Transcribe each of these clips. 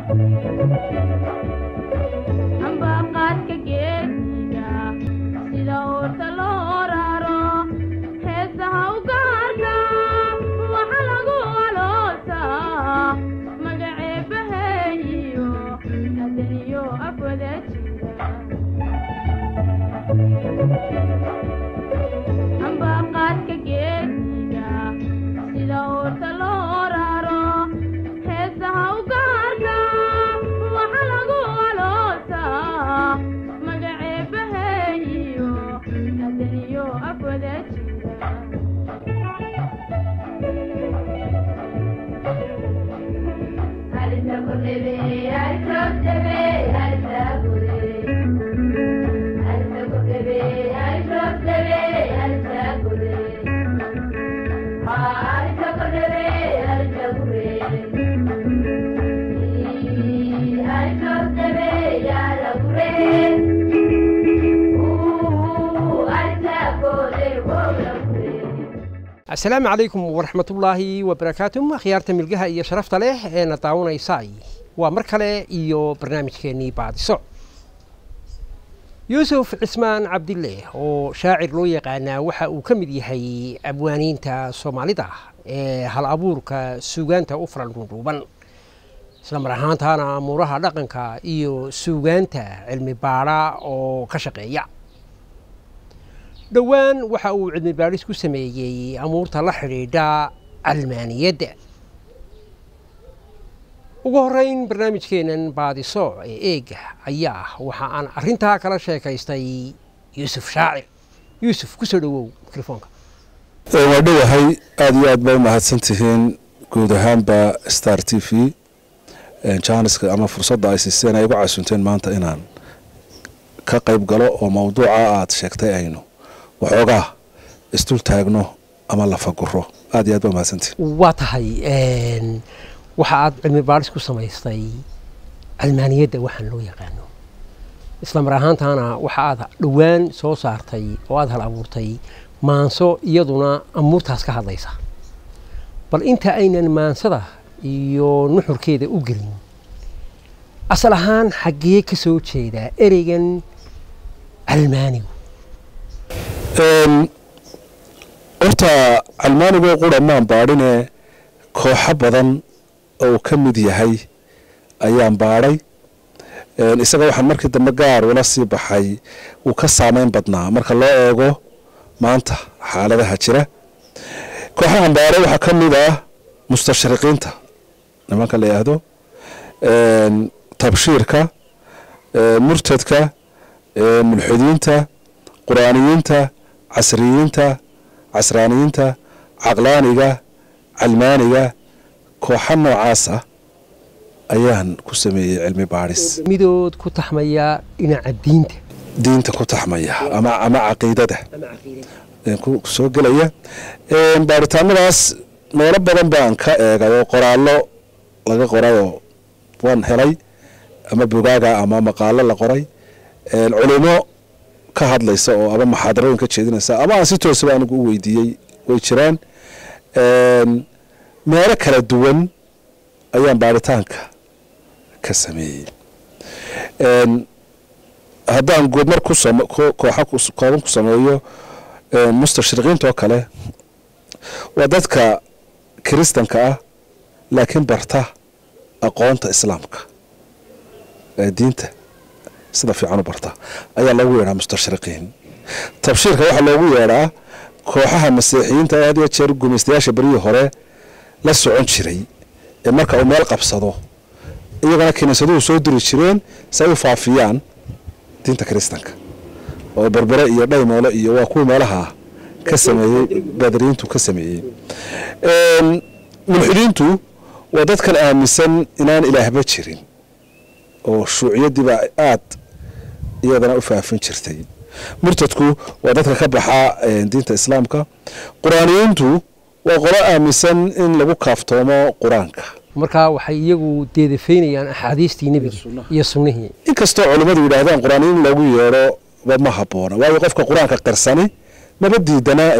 ambaqaadka geesiga sida oorta loo raro heesaha u gaarka waxa lagu aloosaa magaceebaheeyo adaniyo afwada jira ambaqaadka geesiga sida oorta loo raro heesaha u gaarka waxa lagu aloosaa magaceebaheeyo adaniyo afwada jira asalaamu calaykum waraxmatullaahi wabarakaatu akhyaarta milgaha iyo sharafta leh ee na daawanaysaay waa mar kale iyo barnaamijkeennii baadiso yuusuf cismaan cabdille oo shaacir loo yaqaanaa waxa uu ka mid yahay abwaaniinta soomaalida ee hal abuurka suugaanta u faran dhuudhuuban isla mar ahaantaana amuuraha dhaqanka iyo suugaanta cilmi baadha oo ka shaqeeya dhowaan waxa uu cilmi baadhis ku sameeyey amuurta la xidhiidha calmaaniyadda ugu horeyn barnaamijkeennan baadiso ee eega ayaa waxa aan arrintaa kala sheekaystay yuusuf shaacir yuusuf ku soo dhowow mikrofoonka waa dhowahay aada iyo aad ba u mahadsan tihiin guud ahaanba star t v jaaniska ama fursadda ay siiseen ay igu casunteen maanta inaan ka qayb galo oo mawduuca aad sheegtay aynu waxoogaa isdul taagno ama lafaguro aad iyo aad ba mahadsantihiin waa tahay waxa aad cilmi baadhis ku samaystay calmaaniyadda waxaan loo yaqaano isla mar ahaantaana waxa aad dhowaan soo saartay oo aada hal abuurtay maanso iyaduna amuurtaas ka hadlaysa bal inta aynan maansada iyo nuxurkeeda u gelin asal ahaan xaggee ka soo jeedaa ereygan calmaanigu horta calmaanigoo qura maan baadhine kooxo badan oo uu ka mid yahay ayaan baadhay isaga waxaan markii dambe gaar ula sii baxay wuu ka saameyn badnaa marka loo eego maanta xaaladaha jira kooxahan baadhay waxaa ka mid ah mustashriqiinta nimanka la yidhaahdo tabshiirka murtadka mulxidiinta qur-aaniyiinta casriyiinta casraaniyiinta caqlaaniga calmaaniga kooxa noocaasa ayaan ku sameeyey cilmi baadhis midood ku taxmaya dhinaca diinta diinta ku taxmaya ama ama caqiidada ku soo gelaya baaritaanadaas meelo badan baan ka eegay oo qoraallo laga qorayoo waan helay ama bogaaga ama maqaalo la qoray culimo ka hadlaysa oo ama maxaadarooyin ka jeedinaysa ama aan si toosaba anigu u weydiiyey way jiraan meelo kala duwan ayaan baaritaanka ka sameeyey haddaan goodmar kooxa kooban ku sameeyo mustashriqiinta oo kale waa dadka kiristanka ah laakiin barta aqoonta islaamka ee diinta sida fiican u barta ayaa loogu yeedhaa mustashriqiin tabshiirka waxaa loogu yeedhaa kooxaha masiixiyiinta had iyo jeer gumaystayaasha beryihii hore la socon jiray ee marka uu meel qabsado iyagana kiniisaduhu soo diri jireen si ay u faafiyaan diinta kiristanka oo berbere iyo dhaymoole iyo waa kuwii meelaha ka sameeyey badriyiintu ka sameeyey mulxidiintu waa dadkan aaminsan inaan ilaahba jirin oo shuuciyadiiba aad iyadana u faafin jirtay murtadku waa dadka ka baxa diinta islaamka qur-aaniyiintu waa qolo aaminsan in lagu kaaftoomo qur-aanka markaa waxay iyagu deedafaynayaan axaadiistii nebiga iyo sunnihii inkastoo culimmadu yidhaahdaan qur-aaniyiin in lagu yeedho ba ma haboona waayo qofka qur-aanka qarsani maba diidanaa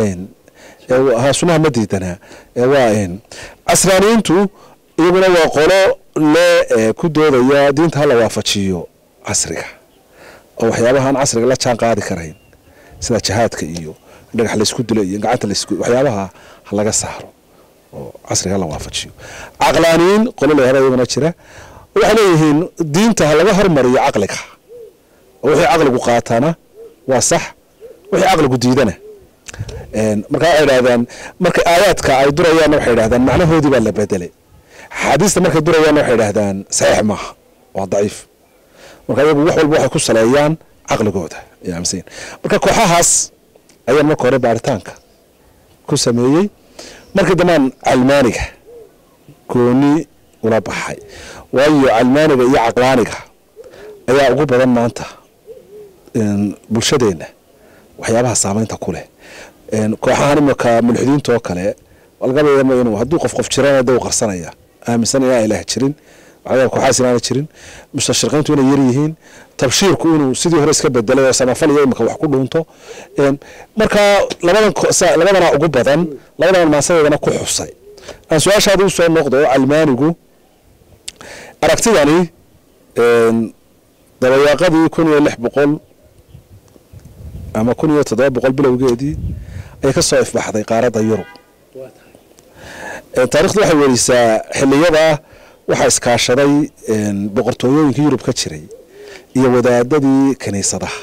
ha sunnaha ma diidanaa waa casraaniyiintu iyaguna waa qolo le ee ku doodaya diinta hala waafajiyo casriga oo waxyaabahaan casriga la jaan qaadi karayn sida jihaadka iyo dhagax laysku dilo iyo gacanta laysku waxyaabaha ha laga saaro oo casriga hala waafajiyo caqlaaniyiin qolo leehada iyaguna jira waxay leeyihiin diinta ha laga hormariyo caqliga oo wixii caqligu qaatana waa sax wixii caqligu diidana Een, marka waxay idhahdaan marka aayaadka ay durayaanna waxay idhahdaan macnahoodii baa la bedelay xaadiista markay durayaanna waxay idhahdaan saxiix maaha waa daciif marka iyagu wax walba waxay ku saleeyaan caqligooda ay aaminsan yihiin. marka kooxahaas ayaan marka hore baaritaanka ku sameeyey markii dambaan calmaaniga gooni ula baxay waayo calmaaniga iyo caqlaaniga ayaa ugu badan maanta een, bulshadeenna waxyaabaha saameynta ku leh Een, kooxahan imika mulxidiinta oo kale lagaba yaama inuu hadduu qof qof jirana dee uu qarsanaya aaminsan inaan ilaah jirin waxyaaba kooxahaas inaana jirin mustashriqiintu inay yar yihiin tabshiirku inuu sidii hore iska bedelay oo samafal iyo imika wax ku dhuunto Een, marka labadan ko- sa- labadana ugu badan labadan maasadeedana ku xusay aan su-aashaada u soo noqdo calmaanigu aragtidani een, dabayaaqadii kun iyo lix boqol ama kun iyo toddoba boqol bilowgeedii ayay ka soo ifbaxday qaaradda yurub Ee, taariikhdu waxay werisaa xiliyada waxaa iskaashaday een, boqortooyooyinkii yurub ka jiray iyo wadaadadii kiniisadaha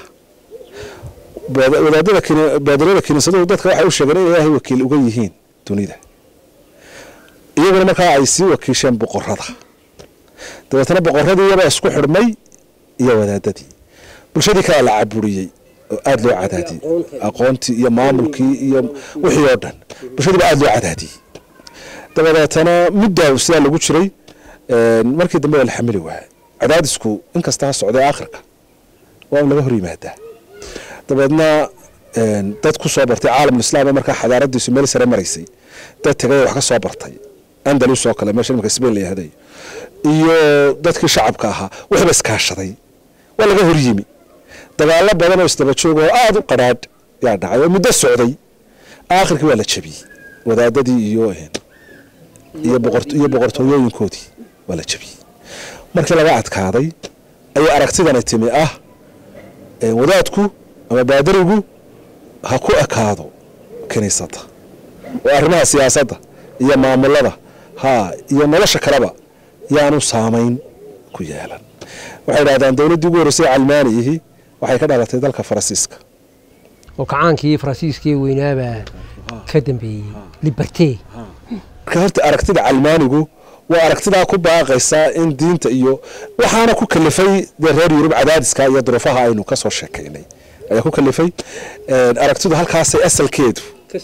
Wada- wadaadada kini- baadirada kiniisaduhu dadka waxay u sheegeen in ilaahay wakiil uga yihiin dunida iyaguna markaa ay sii wakiisheen boqorada dabeetana boqoradii iyabaa isku xidhmay iyo wadaadadii bulshadii kale la caburiyey oo aada loo cadaadiyey aqoontii iyo maamulkii iyo wixii oo dhan bulshadii baa aada loo cadaadiyey dabadeetana muddaa sidaa lagu jiray een, markii dambe waa la xamili waayay cadaadisku inkasta ha socday aakhirka waa in laga hor yimaadaa dabeedna een, dad ku soo bartay caalamulislaam markaa xadaaradiisu meel sare maraysay dad tegay oo wax ka soo bartay andalus oo kale meesha imika sbain la yahday iyo dadkii shacabka ahaa waxba iskaashaday waa laga hor yimi dagaalo badan oo isdaba joog oo aada u qadhaadh yaa dhacay oo muddo socday aakhirkii waa la jebiyey wadaadadii iyo een, iyo boqort- iyo boqortooyooyinkoodii waa la jebiyey markii laga adkaaday ayay aragtidani timi ah ee wadaadku ama baadarigu ha ku ekaado kiniisadda oo arrimaha siyaasadda iyo maamulada ha iyo nolosha kaleba yaanu saamayn ku yeelan waxay idhahdaan dowladdii ugu horreysay calmaaniyihii waxay ka dhalatay dalka faransiiska oo kacaankii faransiiskii weynaabaa ka dambeeyey liberte marka horta aragtida calmaanigu waa aragtidaa ku baaqaysa in diinta iyo waxaana ku kalifay dee reer yurub cadaadiska iyo duruufaha aynu ka soo sheekaynay ayaa ku kalifay Een, aragtidu halkaasay asalkeedu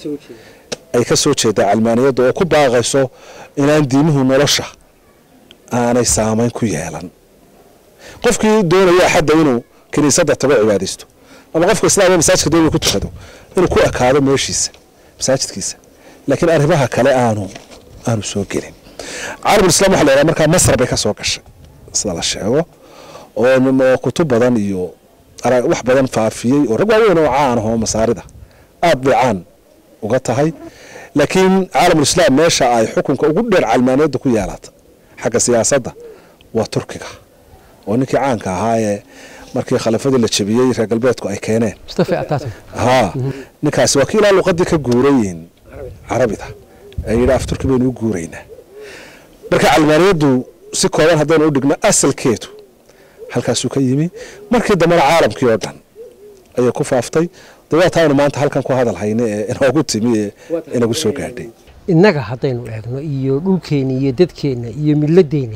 ay ka soo jeedaa calmaaniyadda oo ku baaqayso inaan diimuhu nolosha aanay saamayn ku yeelan qofkii doonaya xadda inuu kiniisadda tago cibaadaysto ama qofka islaamka masaajidka doonaya ku tukado inuu ku ekaado meeshiisa masaajidkiisa laakiin arrimaha kale aanu aanu soo gelin caalamul-islaam waxa la yidhaha markaa masar bay ka soo gashay sida la sheego oo nin- oo kutub badan iyo ara- wax badan faafiyey oo rag waaweyn oo caan ah oo masaarida aad bay caan uga tahay laakiin caalamulislaam meesha ay xukunka ugu dheer calmaaniyadda ku yeelata xagga siyaasadda waa turkiga oo ninkii caanka ahaa ee markii khilafadii la jebiyey reer galbeedku ay keeneen mustafa ataturk haa ninkaasi waa kii ilaa luqadii ka guurayiin carabida ee yidhi af turki baynu u guuraynaa marka calmaaniyaddu si kooban haddaynu u dhigno asalkeedu halkaasuu ka yimi markii dambena caalamkii oo dhan ayay ku faaftay dabeeta aynu maanta halkan ku hadal hayna ee inoogu timi ee inagu soo gaadhay innaga haddaynu eegno iyo dhulkeenna iyo dadkeenna iyo milladeenna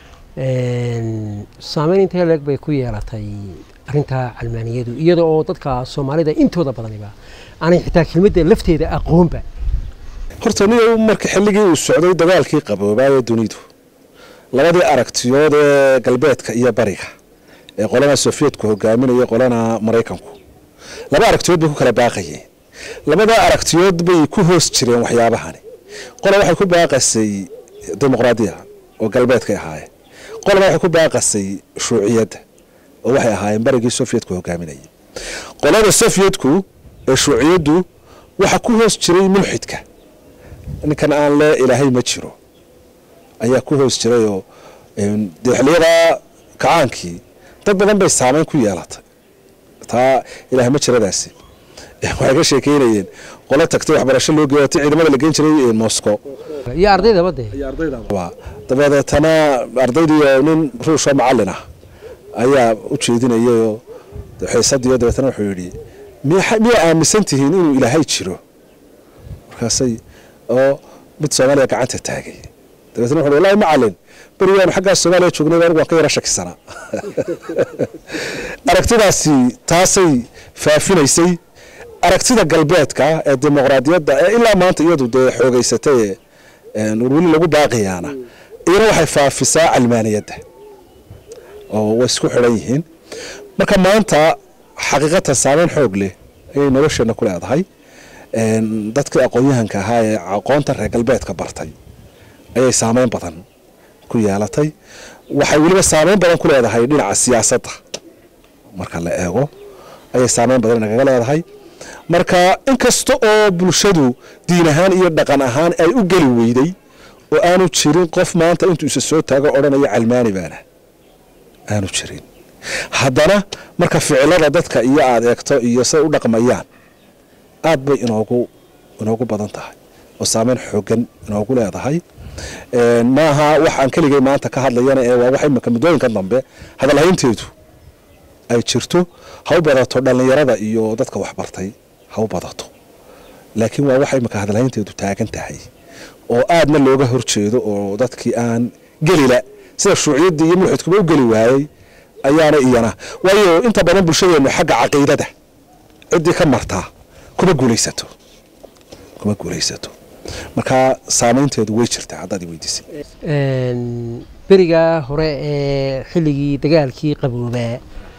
saameyn intee leeg bay ku yeelatay arrintaa calmaaniyadu iyada oo dadka soomaalida intooda badaniba aanay xitaa kelmadda lafteeda aqoonba horta niyo marka xilligii uu socday dagaalkii qaboobaaye dunidu labadii aragtiyood ee galbeedka iyo bariga ee qolana sofiyetku hogaaminaya qolana maraykanku laba aragtiyood bay ku kala baaqayeen labada aragtiyood bay ku hoos jireen waxyaabahani qola waxay ku baaqasay dimuqraadiya oo galbeedkay ahaayeen qolana waxay ku baaqasay shuuciyadda oo waxay ahaayeen barigii sofiyetku hogaaminayay qolada sofiyetku ee shuuciyaddu waxa ku hoos jiray mulxidka ninkan aan le ilaahay ma jiro ayaa ku hoos jiray oo Een, dee xilliyadaa kacaankii dad badan bay saameyn ku yeelatay taa ilaah ma jiradaasi waxay ka sheekeynayeen qolo tagtay waxbarasho loo geeyo ti ciidamada la geen jiray moscow iyo ardaydaba dee Waa. dabadeetana ardaydii oo nin ruushoo macalin ah ayaa u jeedinayay oo xiisadiyo dabeetana wuxuu yidhi miya miyaa aaminsan tihiin inuu ilaahay jiro markaasay oo mid soomaaliya gacanta taagay dabeetana wuxuu wallahi macalin berigaanu xaggaa soomaaliya joognay anigu waan ka yara shakisanaa aragtidaasi taasay faafinaysay aragtida galbeedka ee dimuqraadiyadda ee ilaa maanta iyadu dee xoogeysatay ee een, weli lagu baaqiyaana iyana waxay faafisaa calmaaniyadda oo way isku xidhan yihiin marka maanta xaqiiqatan saameyn xoog leh ayay nolosheena ku leedahay Een, dadkii aqoon-yahanka ahaa ee aqoonta reer galbeedka bartay ayay saameyn badan ku yeelatay waxay weliba saameyn badan ku leedahay dhinaca siyaasadda marka la eego ayay saameyn badan nagaga leedahay marka inkasta oo bulshadu diin ahaan iyo dhaqan ahaan ay u geli weyday oo aanu jirin qof maanta intuu isa soo taago odhanaya calmaani baana aanu jirin haddana marka ficilada dadka iyo aada eegto iyo say u dhaqmayaan aad bay inoogu inoogu badan tahay oo saameyn xoogan inoogu leedahay Een, maaha wax aan keligay maanta ka hadlayana ee waa wax imika muddooyinkan dambe hadalhaynteedu ay jirto ha u badato dhallinyarada iyo dadka waxbartay ha u badato laakiin waa wax imika hadalhaynteedu taagan tahay oo aadna looga horjeedo oo dadkii aan gelila sida shuuciyaddii iyo mulxidkuba u geli waayey ayaana iyana waayo inta badan bulshadeennu xagga caqiidada ciddii ka martaa kuma guulaysato kuma guulaysato marka saameynteedu way jirtaa haddaad i weydiisay Een, berigaa hore ee xilligii dagaalkii qaboobaa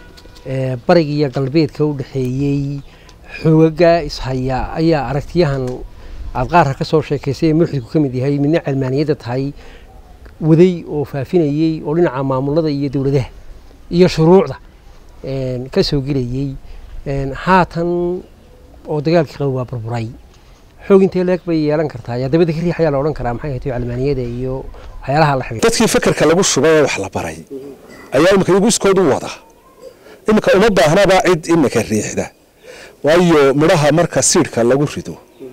ee bariga iyo galbeedka u dhexeeyey xoogaga ishaya ayaa aragtiyahan aad qaarka ka soo sheekaysay ee mulxidku ka mid yahay midna calmaaniyadda tahay waday oo faafinayey oo dhinaca maamulada iyo dowladaha iyo shuruucda een, ka soo gelayey Een, haatan oo dagaalkii qaboobaa burburay xoog intee leeg bay yeelan kartaa ayaa dabada ka riix ayaa la odhan karaa maxay ahayd calmaaniyada iyo waxyaalaha la xiriira dadkii fekerka lagu shubay ee wax la baray ayaa imika iyagu iskood u wada imika uma baahnaba cid imika riixda waayo midhaha marka siidhka lagu rido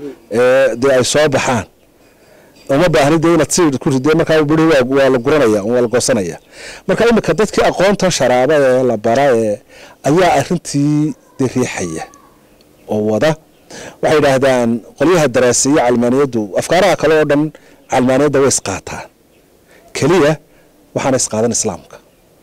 ee dee ay soo baxaan uma baahni dee inaad siidh ku ridee markaa midhihi waa- waa la guranaya waa la goosanaya marka imika dadkii aqoontan sharaaba ee la bara ee ayaa arrintii dee riixaya oo wada waxay yidhaahdaan qolyaha daraaseeye calmaaniyaddu afkaaraha kale oo dhan calmaaniyadda way isqaataan keliya waxaana isqaadan islaamka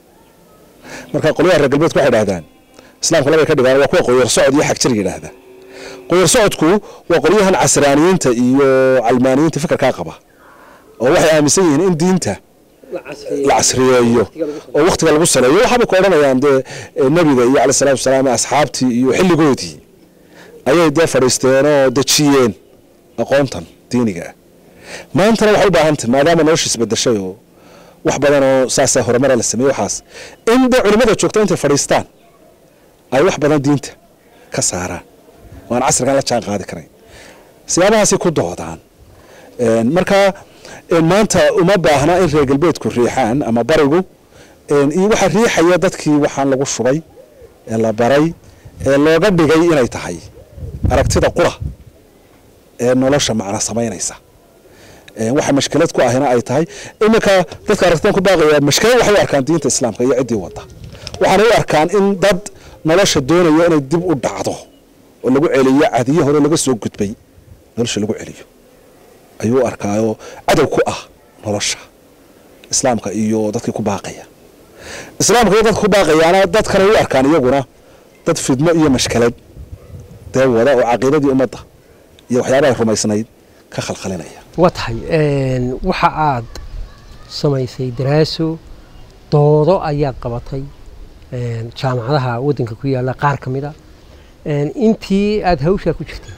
marka qolyaha reer galbeedku waxay yidhahdaan islaamka labay ka dhigaan waa kuwa qoyar socod iyo xagjir yidhaahda qoyar socodku waa qolyahan casraaniyiinta iyo calmaaniyiinta fikirkaa qaba oo waxay aaminsan yihiin in diinta la casriyeeyo oo wakhtiga lagu saleeyo waxaabay ku odhanayaan dee eh, nebiga iyo calaih salatu wasalaam asxaabtii iyo xilligoodii ayay dee fadhiisteen oo dejiyeen aqoontan diiniga ah maantana waxay u baahan tahay maadaama nolosha isbedeshay oo wax badan oo saasa horumara la sameeyey waxaas in dee culimmada joogta intay fadhiistaan ay wax badan diinta ka saaraan oo aan casrigan la jaan qaadi karayn siyaabahaasay ku doodaan Een, marka een, maanta uma baahna in reer galbeedku riixaan ama barigu een, iyo waxaa riixaya dadkii waxaan lagu shubay ee la baray ee looga dhigay inay tahay aragtida qura ee nolosha macna samaynaysa Een, waxa mashkilad ku ahina ay tahay iminka dadka aragtidan ku baaqaya mashkilad waxay u arkaan diinta islaamka iyo ciddii wada waxaana u arkaan in dad nolosha doonaya inay dib u dhacdo oo lagu celiyo cadiyo hore laga soo gudbay nolosha lagu celiyo ayuu u arkaayoo cadow ku ah nolosha islaamka iyo dadkii ku baaqaya islaamka iyo dadka ku baaqayaana dadkana u arkaan iyaguna dad fidmo iyo mashkalad dee wada oo caqiidadii ummadda iyo waxyaabahay rumaysnayd ka khalkhalinaya waa tahay een, waxa aad samaysay daraaso doodo ayaad qabatay een, jaamacadaha waddanka ku yaalla qaar ka mid a een, intii aada hawshaa ku jirtay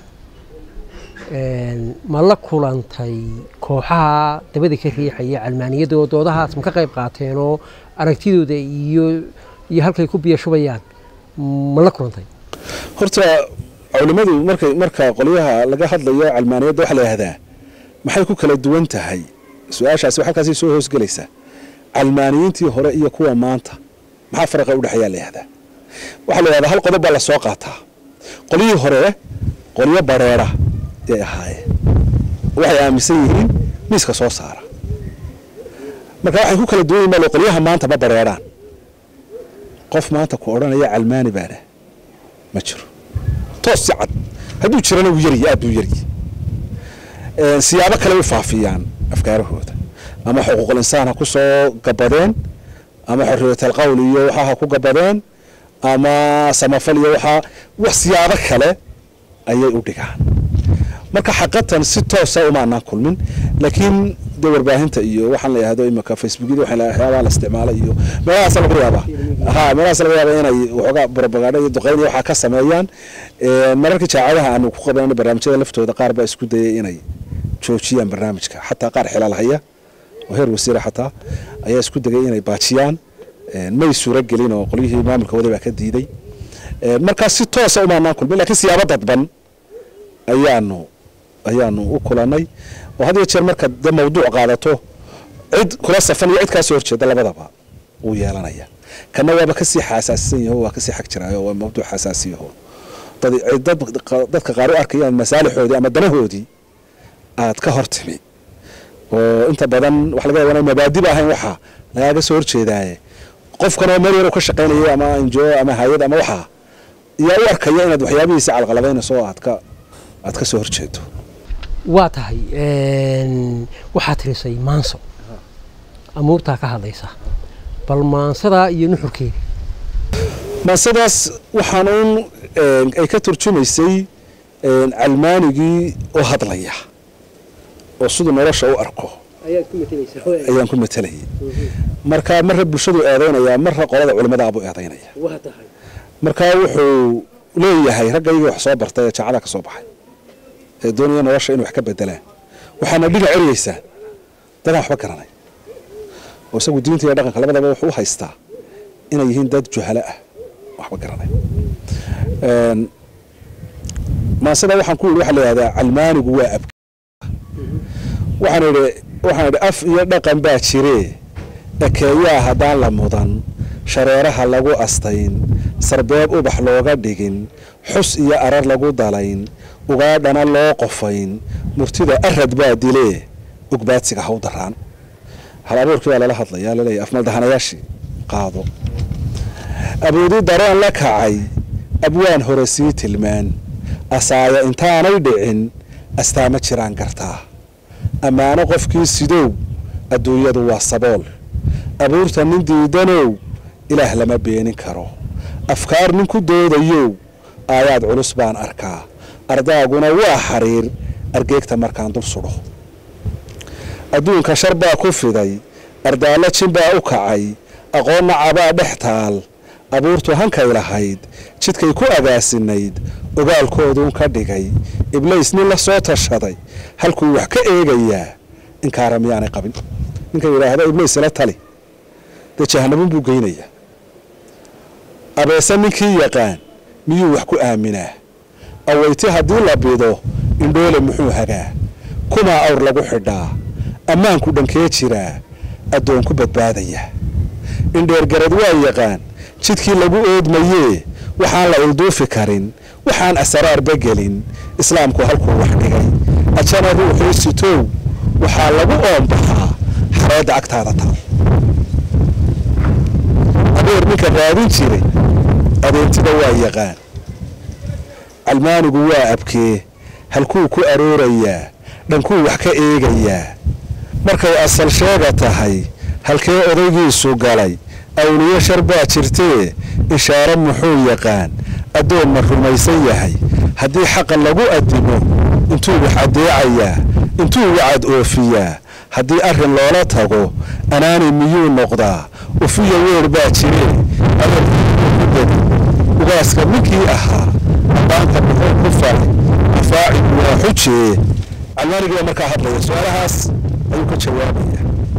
een, ma la kulantay kooxaha dabada ka riixaya calmaaniyadda oo doodahaas ma ka qayb qaateenoo aragtidooda iyo iyo halkay ku biyashubayaan ma la kulantay horta culimmadu markay marka qolyaha laga hadlayo calmaaniyadda waxaa la yidhahdaa maxay ku kala duwan tahay su-aashaasi halkaasay soo hoosgelaysaa calmaaniyiintii hore iyo kuwa maanta maxaa faraqa udhexeeyaa la yihahdaa waxaa la yihahdaa hal qodob baa lasoo qaataa qolyihii hore qolyo bareera yay ahaayeen waxay aaminsan yihiin miiska soo saara marka waxay ku kala duwan yihin mal qolyaha maanta ma bareeraan qof maanta ku odhanaya calmaani baana ma jiro toos si cad hadduu jirana wuu yaryi aad buu yaryi siyaabo kale u faafiyaan afkaarahooda ama xuquuqul insaan ha ku soo gabadeen ama xorriyatal qowl iyo waxaa ha ku gabadeen ama samafal iyo waxaa wax siyaabo kale ayay u dhigaan marka xaqatan si toosa umaanaan kulmin laakiin dee warbaahinta iyo waxaan la yihahdo imika facebookyada waxaa waxyaabaha la isticmaala iyo meelahaas laga yaabaa ha meelahaas laga yaaba inay waxoogaa propaganda iyo duqeyn iyo waxaa ka sameeyaan mararka jaacadaha aanu ku qabanayna barnaamijyada laftooda qaar baa isku dayay inay joojiyaan barnaamijka xataa qaar xilaal haya oo heer wasiira xataa ayaa isku degay inay baajiyaan may suuro gelin oo qolyihii maamulka waday baa ka diiday markaa si toosa umaanaan kulmin lakiin siyaabo dadban ayaanu ayaanu u kulanay oo had iyo jeer marka dee mawduuc qaadato cid kula safan iyo cid kaasoo horjeeda labadaba wuu yeelanaya kana waaba kasii xasaasisan yaho waa kasii xag jiraayo waa mawduuc xasaasiyaho dadka qaar u arkayaan masaalixoodii ama danahoodii aad ka hor timi oo inta badan waxa laga yaaba mabaadiba ahayn waxa lagaaga soo horjeedaaye qofkanoo meel yar ka shaqaynaya ama injo ama hay-ad ama waxaa yaa u arkaya inaad waxyaabihiisa calqalabaynayso oo aad ka aad ka soo horjeedo waa tahay waxaad tirisay maanso amuurtaa ka hadlaysa bal maansadaa iyo nuxurkeeda mansadaas waxaan uun ay ka turjumaysay calmaanigii oo hadlaya oo siduu nolosha u arko ayaan ku matelayay marka marra bulshadu eedaynaya marra qolada culimadaabuu eedaynaya marka wuxuu leeyahay raggaygii wax soo bartay ee jaacada ka soo baxay ee doonaya nolosha inay wax ka bedelaan waxaana dhinac eryeysaan dadaan waxba garanay oo isagu diinta iyo dhaqanka labadaba wuxuu u haystaa inay yihiin dad juhalo ah waxba garanay maasada waxaan ku yidhi waxaa la yihahdaa calmaanigu waa ab waxaan idhi waxaan idhi af iyo dhaqan baa jiree ekeeyaa haddaan la mudan shareeraha lagu astayn sarbeeb ubax looga dhigin xus iyo arar lagu dalayn ugaadhana loo qofayn murtida arad baa dilee ugbaadsiga haw daraan hal abuurkii baa lala hadlayaa laleeyahy afmaldahanayaashii qaado aboodi dareen la kacay abwaan hore sii tilmaan asaaya intaanay dhicin astaama jiraan gartaa ammaano qofkii sidow adduunyadu waa sabool abuurta nin diidanow ilaah lama beenin karo afkaar nin ku doodayow aayaad culus baan arkaa ardaaguna waa xariir argeegta markaan dul sudho adduunka shar baa ku fiday ardaallo jin baa u kacay aqoonna cabaa dhex taal abuurtu hankay lahayd jidkay ku agaasinayd ogaalkooduun ka dhigay iblays nin la soo tashaday halkuu wax ka eegayaa inkaara miyaanay qabin ninka yidhaahda iblays ila tali dee jahanabin buu geynayaa abeese ninkii yaqaan miyuu wax ku aaminaa awayti haddii la bido indhoole muxuu hagaa kumaa awr lagu xidhaa ammaanku dhankee jiraa addoon ku badbaadaya indheergarad waa yaqaan jidkii lagu oodmayee waxaan la ilduufi karin waxaan asaraarba gelin islaamku halkuu wax dhigay ajana ruuxii sitow waxaa lagu oombaxaa xareedda agtaada taal abeer ninka raadin jiray adeentida waa yaqaan calmaanigu waa abkee halkuu ku aroorayaa dhankuu wax ka eegayaa markay asal sheega tahay halkee odaygiisu galay awliyo shar baa jirtee ishaaro muxuu yaqaan addoon ma rumaysan yahay haddii xaqa lagu addimo intuu wax addeecayaa intuu wacad oofiyaa haddii arrin loola tago anaani miyuu noqdaa ufiya weer baa jiree ugaaska ninkii ahaa ammaanta muxuu ku falay afaacigu waa xujee calmaanigii baa markaa hadlaya su-aalahaas ayuu ka jawaabaya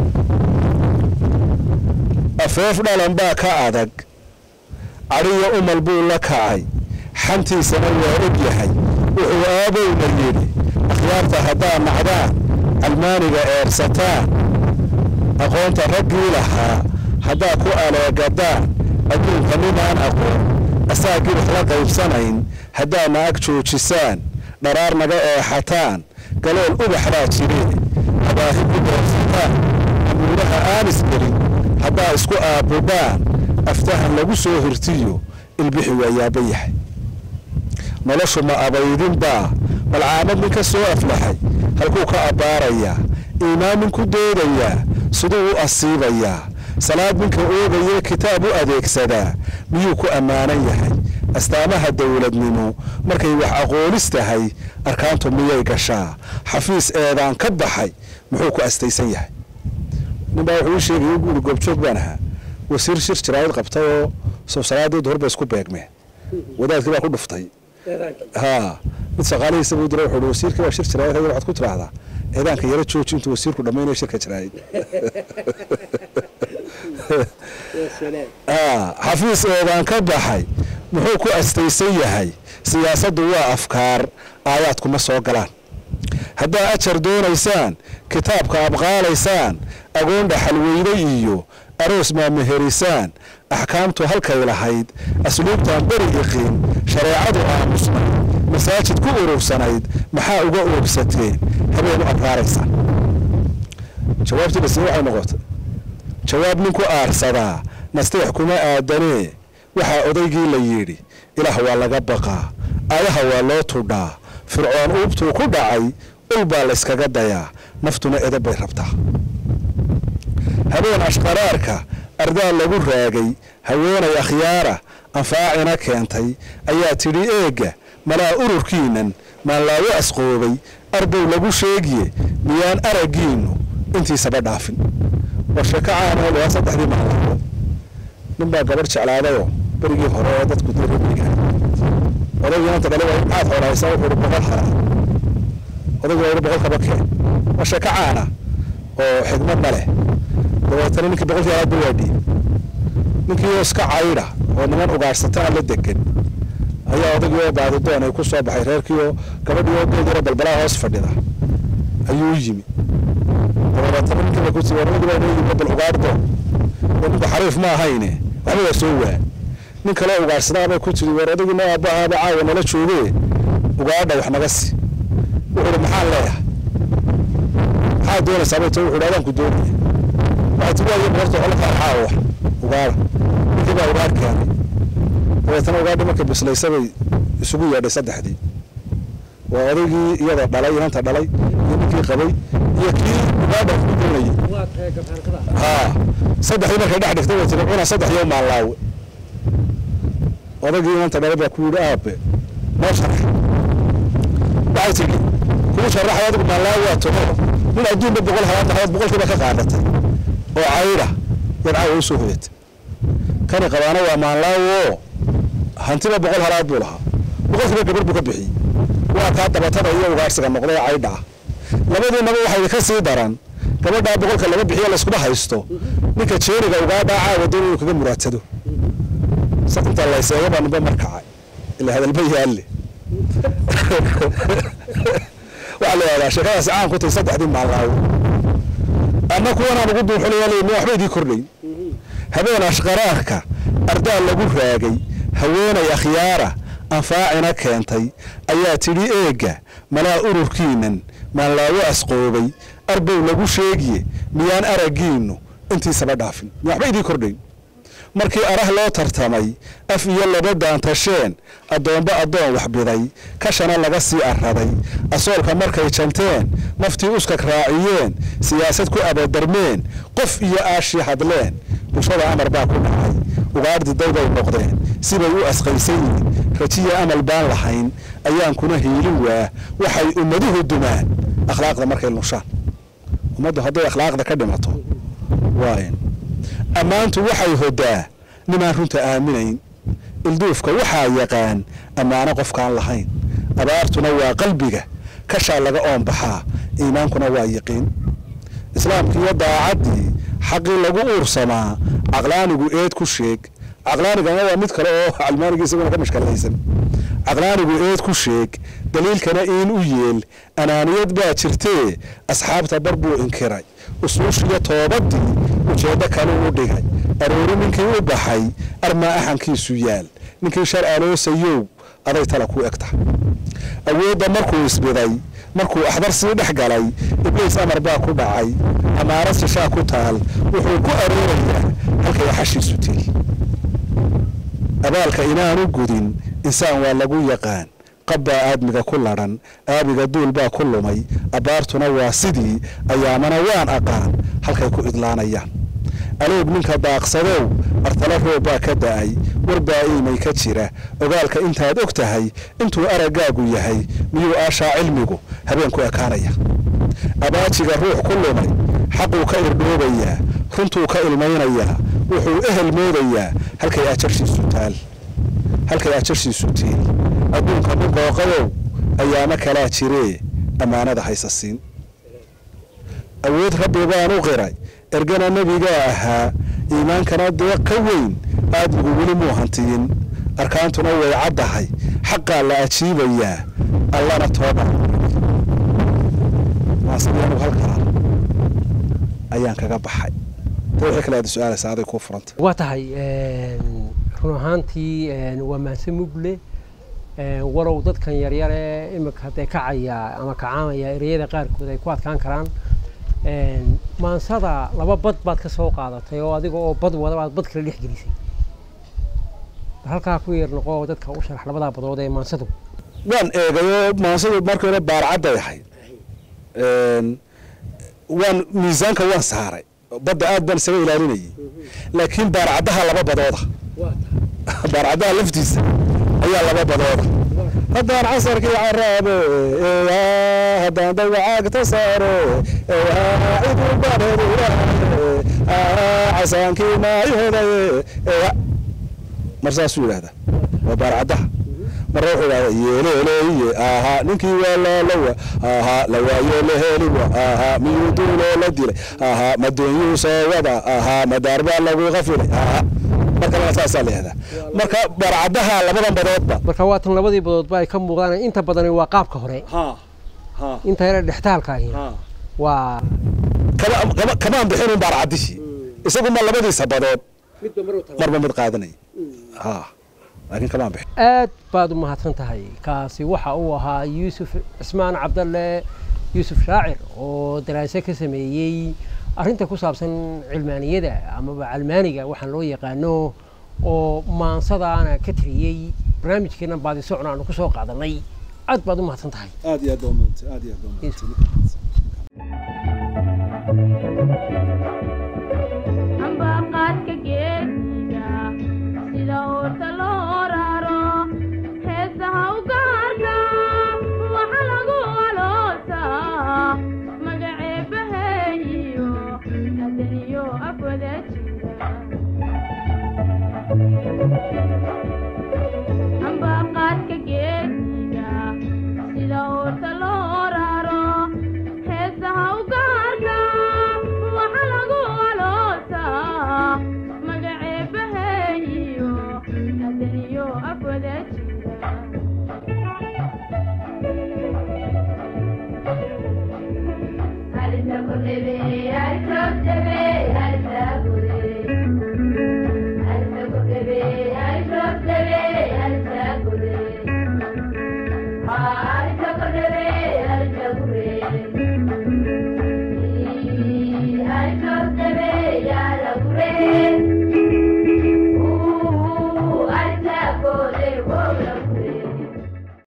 afeef dhalan baa ka adag cadhiyo umal buu la kacay xantiisana waa og yahay wuxuu aabowna yidhi akhyaarta haddaad nacdaan calmaaniga eersataan aqoonta raggii lahaa haddaa ku aleegadaan adduunka ninaan aqoon asaa gibix la qaybsanayn haddaadna ag joojisaan dharaar naga eexataan galool ubax baa jiree habaahi ku doorsataan amuuraha aanis gelin haddaa isku aabbudhaan aftahan lagu soo hirtiyo ilbixi waa yaaba yahay noloshu ma abaydinbaa balcaamad nin ka soo aflaxay halkuu ka abbaarayaa iimaan nin ku doodayaa siduu u asiibayaa salaad ninka oogayee kitaab u adeegsadaa miyuu ku ammaanan yahay astaamaha dowladnimo markay wax aqoonis tahay arkaantu miyay gashaa xafiis eedaan ka baxay muxuu ku astaysan yahay ninbaa wuxuu ii sheegay guuri goobjoog baan ahaa wasiir shir jiraayad qabtay oo soo salaadeedu hor bay isku beegmeen wadaadkii baa ku dhuftay ha mid shaqaalihiisa buu diray wuxuu wasiirkii baa shir jiraayad haya waxaad ku tiraahdaa eedaanka yaro jooji intuu wasiirku dhammaynaya shirka jiraayad xafiis eedaan ka baxay muxuu ku astaysan yahay siyaasaddu waa afkaar aayaadkuma soo galaan haddaa ajar doonaysaan kitaabka abqaalaysaan agoon dhaxalweyne iyo aroos maameherisaan axkaamtu halkay lahayd asluubtaan beri iqiin shareecadu aamusnay masaajid ku urursanayd maxaa uga oogsateen habeen u abraaraysaan jawaabtii basi waxay noqotay jawaab ninku aarsadaa nasteex kuma aadanee waxaa odaygii la yidhi ilaah waa laga baqaa ayaha waa loo tudhaa fircoon uubtuu ku dhacay ul baa layskaga dayaa naftuna edab bay rabtaa habeen ashqaraarka ardaa lagu raagay haweenay akhyaara anfaacina keentay ayaa tidhi eegga malaa ururkiinnan maanlaawo asqoobay arbow lagu sheegiye miyaan araggiinnu intiisaba dhaafin war sheeko caanoo waa saddexdii maalaawo nin baa gabadh jeclaadayoo berigii hore oo dadku diramiga odaygii maanta dhale waa maxaad xoolahaysaa wuxuu ihi boqol haraa odaygu waa ihi boqol kaba keen waa sheeko caana oo xigmadna leh dabeetana ninkii boqolkii haraad ba waadhiyey ninkii oo iska caydha oo niman ugaadhsataa la degan ayaa odaygii oo baadidoon ay ku soo baxay reerkii oo gabadhii oo geed yaro balbalaa hoos fadhida ayuu yimi dabeetana ninkii ba ku tii warmadii baa noo yimi bal ugaadhdoon oo ninku xariif ma ahayne waxba waa soo waa nin kale ugaadhsadaabay ku tiri war odaygii noo aabbahaaba caawa nala joogee ugaadha wax naga si wuxuu ihi maxaan leeyahay maxaad doonaysaa bay ta wuxuu ihi adaanku doonaya waxay tii waayo boqorta xola farxaa wax ugaadha ninkii baa ugaadh keenay dabeetana ugaadhi markay bislaysabay isugu yeedhay saddexdii waa odaygii iyada dhalay inanta dhalay iyo ninkii qabay iyo kii ugaadha wax ku doonayay haa saddexdii markay dhex dhigtay way tiri cuna saddex iyo maallaawe odaygii inanta dhalay baa ku yidhi aabe noo sharax waxay tidhi kuu sharaxay adigu maallaawe waa togo nin adduunba boqol halaad lahayd boqolkiiba ka qaadatay oo caydha yar caawa usoo hoyatay kani qabaana waa maanlaawo hantiba boqol halaad buu lahaa boqolkiiba gabar buu ka bixiyey waa kaa dabatada iyo ugaadhsiga noqday oo caydha ah labadiinaba waxay ka sii daran gabadhaa boqolka laga bixiyo layskuma haysto ninka jeeriga ugaadhaa caawa doon inuu kaga muraadsado inta layseega baa nimba markacay ila hadalba yaalle waxaa la yihahdaa sheekadaasi caan ku tahay saddexdii maallaawo ama kuwanaan ugu duuxulayaaleyna waxba idii kordhayn habeen ashqaraarka ardaa lagu raagay haweenay akhyaara anfaacina keentay ayaa tidhi eegga malaa ururkiinnan maanlaawo asqoobay arbow lagu sheegiye miyaan araggiinnu intiisaba dhaafin waxba idii kordhayn markii arah loo tartamay af iyo laba daantasheen addoomba addoon waxbiday kashana laga sii arraday asoolka markay janteen naftii uskag raaciyeen siyaasad ku abadarmeen qof iyo aashii hadleen bulshada amar baa ku dhacay ugaadhdiday bay noqdeen sibay u asqaysan yihin rajiya amal baan lahayn ayaan kuna hiilin waa waxay ummaduhu dumaan akhlaaqda markay lushaan ummaddu hadday akhlaaqda ka dhimato waayn ammaantu waxay hodaa nimaan runta aaminayn ilduufka waxaa yaqaan ammaano qofkaan lahayn abaartuna waa qalbiga kashaa laga oonbaxaa iimaankuna waa yiqiin islaamkiiyo daacaddii xaqii lagu uursamaa caqlaanigu eed ku sheeg caqlaanigana waa mid kale oo calmaanigii isaguna ka mashkalaysan caqlaanigu eed ku sheeg daliilkana iin u yeel anaaniyad baa jirtee asxaabta bar buu inkiray usuushiyo toobadii ujeeddo kale u dhigay aroori ninkii u baxay armaa axankiisu yaal ninkii shar aloosayow aday tala ku egta awoodda markuu isbiday markuu axdar sii dhex galay ibliis amar baa ku dhacay amaarad shishaa ku taal wuxuu ku aroorayaa halkay axashiisu tiri abaalka inaanu gudin insaan waa lagu yaqaan qabbaa aadmiga ku ladhan aabiga duul baa ku lumay abbaartuna waa sidii ayaamana waan aqaan halkay ku idlaanayaan aloog ninka daaqsadow artala roob baa ka da'ay warbaa iimay ka jira ogaalka intaad og tahay intuu araggaagu yahay miyuu aashaa cilmigu habeenku ekaanaya abaajiga ruux ku lumay xaquu ka irdhoobayaa runtuu ka ilmaynayaa wuxuu ehel moodayaa halkay ajarshiisu taal halkay ajarshiisu tiil adduunka muqooqadow ayaamo kalaa jiree ammaanada haysa siin awood rabbi baan u qiray ergana nebigaa ahaa iimaankana deeq ka weyn aadmigu weli muu hantiyin arkaantuna way caddahay xaqaa la ajiibayaa allana tooba maasiyanu halkaa ayaan kaga baxay ta wixii kale aad su-aalaysa aday kuu furanta waa tahay run ahaantii waa mahadse mugle walow dadkan yaryare imika hadee kacaya ama kacaamaya ereyada qaarkood ay ku adkaan karaan maansada laba bad baad ka soo qaadatay oo adiga oo bad wada baad bad kala dhex gelisay bal halkaa ku yeer noqo oo dadka u sharax labadaa badood ee maansadu waan eegayo maansadu markii hore baarcadday ahayd waan miisaanka waan saaray badda aad baan isaga ilaalinayay laakiin baarcaddaha laba badooda baarcaddaha laftiisa ayaa laba badooda haddaan casarkii caraabe haddaan dawacaagta saare cidu bareedulahaye casaankii maayodaye mar saasuu yidhahdaa waa baarcaddaha marna wuxuu idhahdaa yeeleeleeye ahaa ninkii waa laalawa ahaa lawaayo laheliwa ahaa miyuu duuloo la dilay ahaa madoonyuu soo wada ahaa madaar baa lagu qafilay ahaa marka saasaa layihahdaa marka baarcaddaha labadan badoodba marka waa tan labadii badoodba ay ka muuqdaan inta badani waa qaabka hore inta yare dhextaalka ahi waa kamaan bixinin baarcaddihii isagu ma labadiisa badood marba mid qaadanaya ha laakiin kamaan bixin aad baad u mahadsan tahay kaasi waxa uu ahaa yuusuf cismaan cabdalle yuusuf shaacir oo daraase ka sameeyey arrinta ku saabsan cilmaaniyada amaba calmaaniga waxaan loo yaqaano oo maansadaana ka tiriyey barnaamijkeena baadi socon aanu ku soo qaadanay aad baad u mahadsan tahay aad iyo aad baa umahadsan aad iyo aad baa umahadsan ambaqaadka geesiga sida uurta loo raro heesaha u gaarka waxa lagu aloosaa magaceebaheeyo hadaniyo afwada jira